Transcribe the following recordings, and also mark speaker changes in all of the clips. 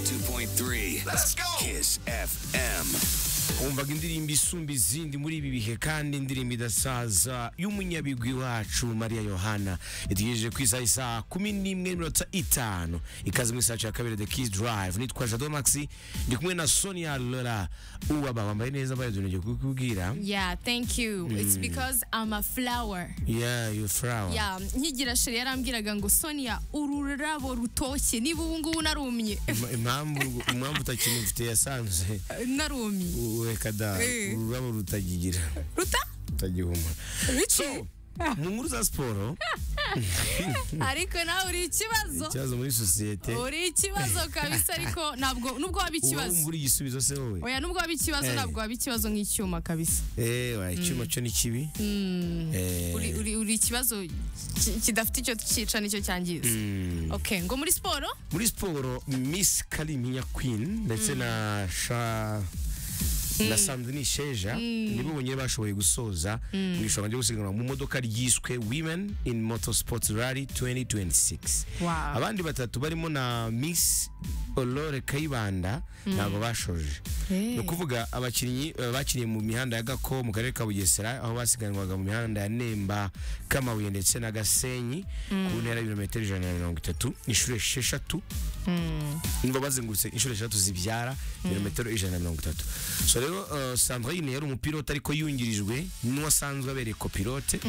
Speaker 1: 101.3 Let's go Kiss FM
Speaker 2: wumvaga indirimbo isumba izindi muri ibi bihe kandi indirimbo idasaza y'umunyabigwi wacu mariya yohana itegereje ku isaha isaha kumi n'imwe n'iminota itanu ikaze muri sacu ya kabiri the kiss drive nitwa jado maxi ndi kumwe na sonia lora uwaba wambaye neza mbaye utuntu ngiye kukubwira
Speaker 3: Yeah, thank you. It's because I'm a flower.
Speaker 2: yeah you flower
Speaker 3: Yeah, nkigira sheri yarambwiraga ngo Sonia ururabo rutoshye niba ubu ngubu narumye.
Speaker 2: Im- impamvu impamvu utakinufite yasanze
Speaker 3: narumye.
Speaker 2: ureka da
Speaker 3: Eh.
Speaker 2: ururabo rutagigira
Speaker 3: Ruta?
Speaker 2: rutagihuma
Speaker 3: Biki?
Speaker 2: mu nkuru za siporo
Speaker 3: Ariko nawe uri ikibazo.
Speaker 2: ikibazo muri sosiyete
Speaker 3: Uri ikibazo kabisa ariko ntabwo nubwo waba
Speaker 2: uba
Speaker 3: ikibazo.
Speaker 2: wumva uri igisubizo se wowe
Speaker 3: Oya nubwo waba ikibazo
Speaker 2: Eh.
Speaker 3: ntabwo waba ikibazo nk'icyuma kabisa.
Speaker 2: Eh, wa icyuma cyo ni kibi Eh,
Speaker 3: Uri uri uri ikibazo ki- kidafite icyo cyica nicyo cyangiza.
Speaker 2: mm.
Speaker 3: Okay, ngo muri siporo?
Speaker 2: muri siporo miss kariminya queen ndetse na sha na sandrine sheja nibo bonyine bashoboye gusoza mu ishobora ryo gusiganwa mu modoka ryiswe women in motorsports rally 2026
Speaker 3: Wow.
Speaker 2: abandi batatu barimo na miss olore kayibanda ntabwo bashoje
Speaker 3: Eh.
Speaker 2: ni ukuvuga abakinnyi eh, bakiniye mu mihanda ya gako mu karere ka bugesera aho basiganwaga mu mihanda ya nemba kamabuye ndetse na gasenyi ku ntera y'ibirometero ijana na mirongo itatu inshuro esheshatu ngo bazengurutse inshuro eshatu zibyara ibirometero ijana na mirongo itatu so rero eh, sandrine yari umupilote ariko yungirijwe n'uwasanzwe abereye kopilote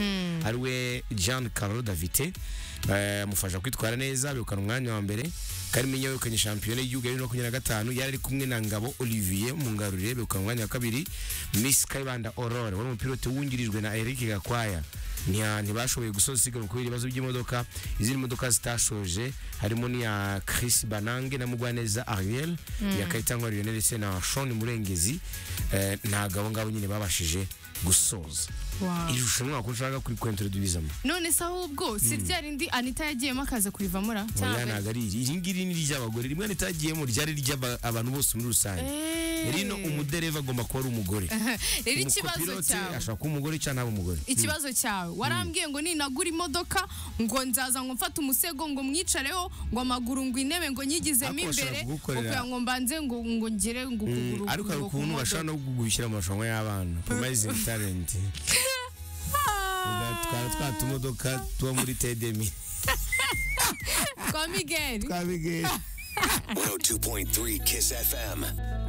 Speaker 2: ari we jean carlo davite Eh, amufasha kwitwara neza abirukana umwanya wa mbere kariminya wegukanye shampiyona y'igihugu ya bibiri na makumyabiri na gatanu yari ari kumwe na ngabo olivier mungarurire begukana umwanya wa kabiri miss kayibanda aurore wari umupilote wungirijwe na eric gakwaya Ntiya- ntibashoboye gusoza isiganwa kubera ibibazo by'imodoka izindi modoka zitashoje harimo n'iya chris banange na mugwaneza ariel iya kayitangwa riyone ndetse na shon murengezi Eh, ntabwo abo ngabo nyine babashije gusoza
Speaker 3: Wow.
Speaker 2: iri rushanwa ko ushaka kuri kwentero dubizamo
Speaker 3: none se ahubwo si rya rindi anita yagiyemo akaza kurivamo ra
Speaker 2: oya ntabwo ari iri iri ngiri ni iry'abagore rimwe ritagiyemo ryari iry'abantu bose muri rusange rino umudereva agomba kuba ari umugore
Speaker 3: rero ikibazo
Speaker 2: Umukopilote
Speaker 3: cyawe
Speaker 2: ashobora kuba umugore cyangwa ntabe umugore
Speaker 3: ikibazo cyawe warambwiye ngo ninagura imodoka ngo nzaza ngo mfate umusego ngo mwicareho ngo amaguru ngo intebe ngo nyigizemo
Speaker 2: Ariko bashobora
Speaker 3: imbere
Speaker 2: kugukorera-
Speaker 3: ukugira ngo mbanze ngo ngo ngere ngo ukuguru
Speaker 2: ariko hari
Speaker 3: ngo
Speaker 2: ukuntu
Speaker 3: kumodoka.
Speaker 2: bashobora no gushyira mu marushanwa y'abana promising talent
Speaker 3: Ah,
Speaker 2: twara twa tumodoka tuba muri tedemi
Speaker 3: kwa migeri
Speaker 2: twabigeye
Speaker 1: 102.3 Kiss FM